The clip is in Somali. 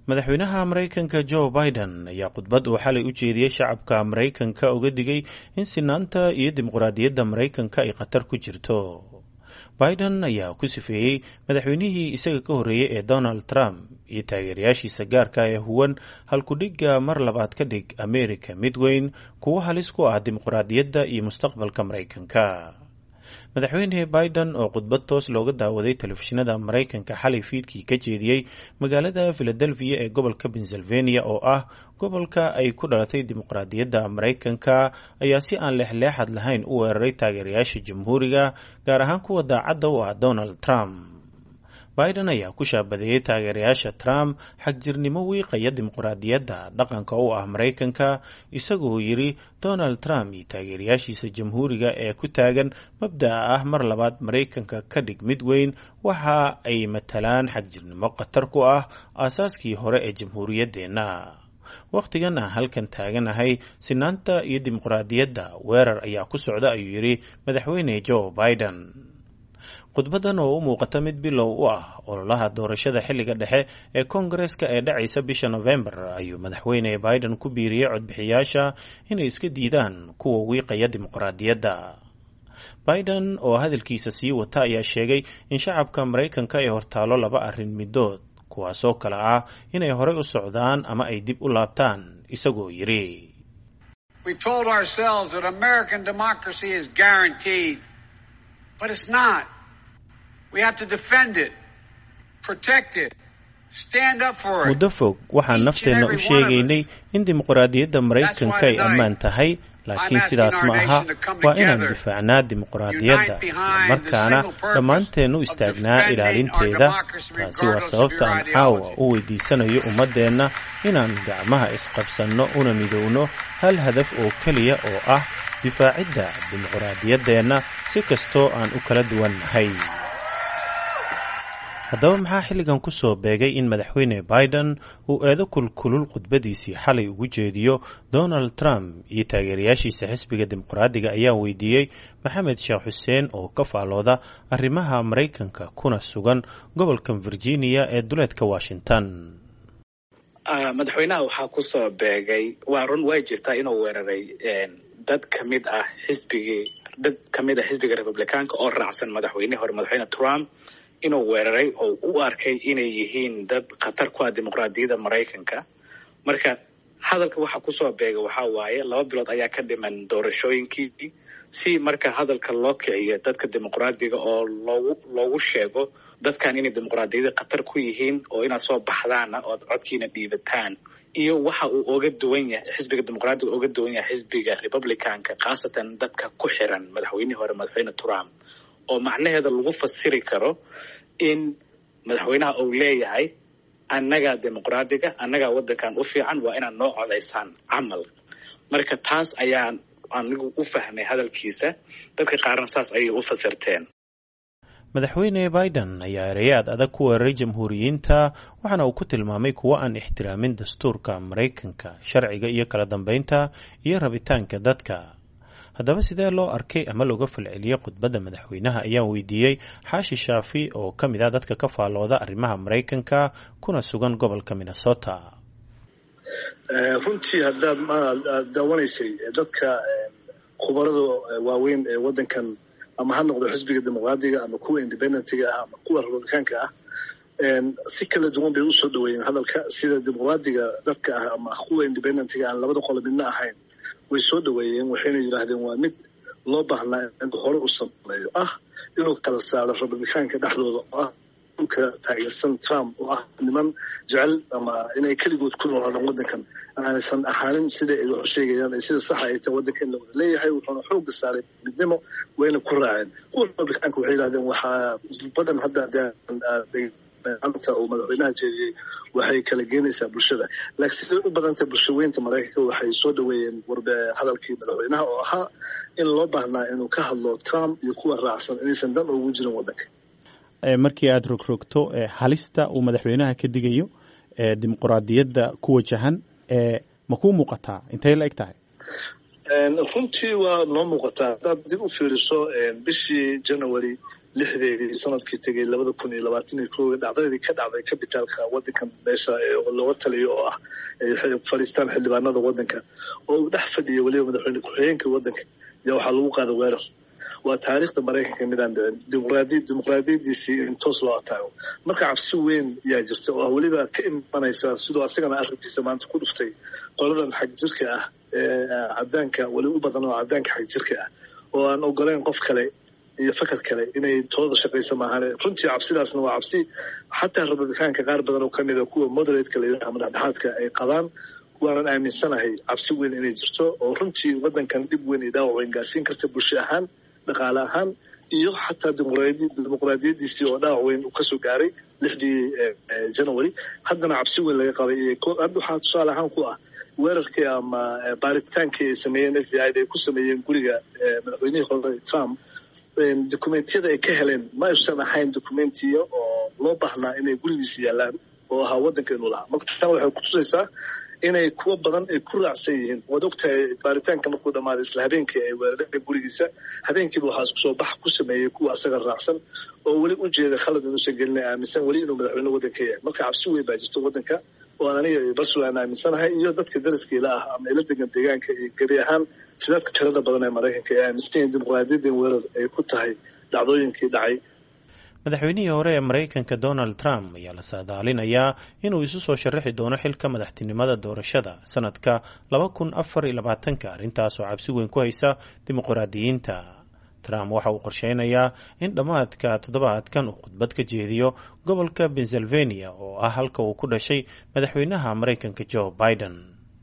madaxweynaha maraykanka joe biden ayaa khudbad uu xalay u jeediyey shacabka maraykanka uga digay in sinaanta iyo dimuqraadiyadda maraykanka ay khatar ku jirto biden ayaa ku sifeeyey madaxweynihii isaga ka horreeyey ee donald trump iyo taageerayaashiisa gaarka ee huwan halkudhigga mar labaad ka dhig america mid weyn kuwo halis ku ah dimuqraadiyadda iyo mustaqbalka maraykanka madaxweyne biden oo khudbad toos looga daawaday telefishinada maraykanka xalay fiidkii ka jeediyey magaalada philadelphia ee gobolka pennsylvania oo ah gobolka ay ku dhalatay dimuqraadiyadda maraykanka ayaa si aan leexleexad lahayn u weeraray taageerayaasha jamhuuriga gaar ahaan kuwa daacadda u ah donald trump biden ayaa ku shaabadeeyey taageerayaasha trump xagjirnimo wiiqaya dimuqraadiyadda dhaqanka u ah maraykanka isagoo yidhi donald trump iyo taageerayaashiisa jamhuuriga ee ku taagan mabda'a ah mar labaad maraykanka ka dhig mid weyn waxa ay matalaan xagjirnimo khatar ku ah aasaaskii hore ee jamhuuriyaddeenna wakhtigan aan halkan taaganahay sinaanta iyo dimuqraadiyadda weerar ayaa ku socda ayuu yidhi madaxweyne joe biden khudbadan oo u muuqata mid bilow u ah ololaha doorashada xilliga dhexe ee koongareska ee dhacaysa bisha nofembar ayuu madaxweyne biden ku biiriyey codbixiyaasha inay iska diidaan kuwa wiiqaya dimuqraadiyadda biden oo hadalkiisa sii wata ayaa sheegay in shacabka maraykanka ay hortaalo laba arrin middood kuwaasoo kale ah inay horey u socdaan ama ay dib u laabtaan isagoo yidhi muddo fog waxaan nafteenna u sheegaynay in dimuqraadiyadda maraykanka ay ammaan tahay laakiin sidaas ma aha waa inaan difaacnaa dimuqraadiyadda islamarkaana dhammaanteen u istaagnaa ilaalinteeda taasi waa sababta aan caawa u weydiisanayo ummaddeenna inaan gacmaha isqabsanno una midowno hal hadaf oo keliya oo ah difaacidda dimuqraadiyaddeenna si kastoo aan u kala duwan nahay haddaba maxaa xilligan ku soo beegay in madaxweyne biden uu eedo kulkulul khudbadiisii xalay ugu jeediyo donald trump iyo taageerayaashiisa xisbiga dimuqraadiga ayaa weydiiyey maxamed sheekh xuseen oo ka faalooda arrimaha maraykanka kuna sugan gobolka virginia ee duleedka washington madaxweynaha waxaa ku soo beegay waa run way jirtaa inuu weeraray dad kamid ah xisbigii dad kamid ah xisbiga republicaanka oo raacsan madaxweyne hore madaxweyne trump inuu weeraray oo u arkay inay yihiin dad khatar ku ah dimuqraadiyadda maraykanka marka hadalka waxa kusoo beega waxaa waaye laba bilood ayaa ka dhiman doorashooyinkii si marka hadalka loo kiciyo dadka dimuqraadiga oo loogu loogu sheego dadkan inay dimuqraadiyadda khatar ku yihiin oo inaad soo baxdaana ood codkiina dhiibataan iyo waxa uu oga duwan yahay xisbiga dimuqraadiga oga duwan yahay xisbiga republicanka khaasatan dadka ku xiran madaxweynihii hore madaxweyne trump oo macnaheeda lagu fasiri karo in madaxweynaha uu leeyahay annagaa dimuqraadiga annagaa waddankan u fiican waa inaad noo codaysaan camal marka taas ayaan anigu u fahmay hadalkiisa dadka qaarna saas ayay u fasirteen madaxweyne biden ayaa ereyaad adag ku weeraray jamhuuriyiinta waxaana uu ku tilmaamay kuwo aan ixtiraamin dastuurka maraykanka sharciga iyo kala dambeynta iyo rabitaanka dadka haddaba sidee loo arkay ama looga falceliyey khudbadda madaxweynaha ayaan weydiiyey xaashi shaafi oo ka mid ah dadka ka faallooda arrimaha maraykanka kuna sugan gobolka minnesota runtii haddaad aad daawanaysay dadka khubarada waaweyn ee waddankan ama ha noqdo xisbiga dimuqraadiga ama kuwa independentiga ah ama kuwa republicaanka ah si kala duwan bay usoo dhaweeyeen hadalka sida dimuqraadiga dadka ah ama kuwa independentiga aan labada qolo midna ahayn way soo dhaweeyeen waxayna yidhaahdeen waa mid loo baahnaa in hore u sameeyo ah inuu kala saaro republicaanka dhexdooda oo ah ka taageersan trump oo ah niman jecel ama inay keligood ku noolaadaan waddankan aanaysan ahaanin sida ay wax u sheegayaan sida saxa ay tahay waddanka in la wada leeyahay wuxuuna xooga saaray midnimo wayna ku raaceen kuwa republicaanka waxay yidhahdeen waxaa badan hadda anta uu madaxweynaha jeediyey waxay kala geenaysaa bulshada laakiin siday u badantay bulshaweynta maraykanka waxay soo dhaweeyeen warbe hadalkii madaxweynaha oo ahaa in loo baahnaa inuu ka hadlo trump iyo kuwa raacsan inaysan dan ugu jirin waddanka markii aada rogrogto halista uu madaxweynaha ka digayo dimuqraadiyadda ku wajahan ma kuu muuqataa intay la eg tahay runtii waa noo muuqataa haddaad dib u fiiriso bishii january lixdeedii sanadkii tegay labada kun iyo labaatan iyo kooga dhacdadii ka dhacday kabitaalka wadankan meesha looga taliyo oo ah fadhiistaan xildhibaanada wadanka oo uu dhex fadhiya weliba madaxweyne ku-xigeenka wadanka yaa waxaa lagu qaada weerar waa taariikhda maraykanka midaan dhicin dimuqraadi dimuqraadiyadiisii in toos loo ataago marka cabsi weyn yaa jirta oo weliba ka imanaysa siduu asagana arrinkiisa maanta ku dhuftay qoladan xag jirka ah ee cadaanka weli u badan oo cadaanka xag jirka ah oo aan ogoleyn qof kale iyo fakar kale inay tooda shaqaysa maahane runtii cabsidaasna waa cabsi xataa republikaanka qaar badan oo kamid a kuwa moderatka layidhaha madaxdhexaadka ay qabaan waanan aaminsanahay cabsi weyn inay jirto oo runtii wadankan dhib weyn iyo dhaawac weyn gaarsiin karta bulsho ahaan dhaqaale ahaan iyo xataa dimuqraadiyadiisii oo dhaawac weyn uu kasoo gaaray lixdii january haddana cabsi weyn laga qabay hadda waxaa tusaale ahaan ku ah weerarkii ama baaritaankii ay sameeyeen f b i da ay ku sameeyeen guriga madaxweynihii hore trump documentiyada ay ka heleen ma aysan ahayn documentiya oo loo baahnaa inay gurigiisa yaalaan oo ahaa wadanka inuu lahaa marka tan waxay kutusaysaa inay kuwo badan ay ku raacsan yihiin waad ogtahay baaritaanka markuu dhammaaday isla habeenkii ay weerareen gurigiisa habeenkiiba waxaa isku soo bax ku sameeyey kuwa asaga raacsan oo weli u jeeda khalad inuusan gelina aaminsan weli inuu madaxweyne wadanka yahay marka cabsi weyn baa jirta wadanka oo aan aniga iyo barsulan aaminsanahay iyo dadka daraskiila ah ama ila degan deegaanka iyo gebi ahaan sidaadka tirada badan ee maraykanka ay aaminsan yihiin dimuqraadiyadan weerar ay ku tahay dhacdooyinkii dhacay madaxweynihii hore ee maraykanka donald trump ayaa la saadaalinayaa inuu isu soo sharaxi doono xilka madaxtinimada doorashada sanadka laba kun afar iyo labaatanka arrintaasoo cabsi weyn ku haysa dimuqraadiyiinta trump waxa uu qorsheynayaa in dhammaadka toddobaadkan uu khudbad ka jeediyo gobolka pennsylvania oo ah halka uu ku dhashay madaxweynaha maraykanka joe biden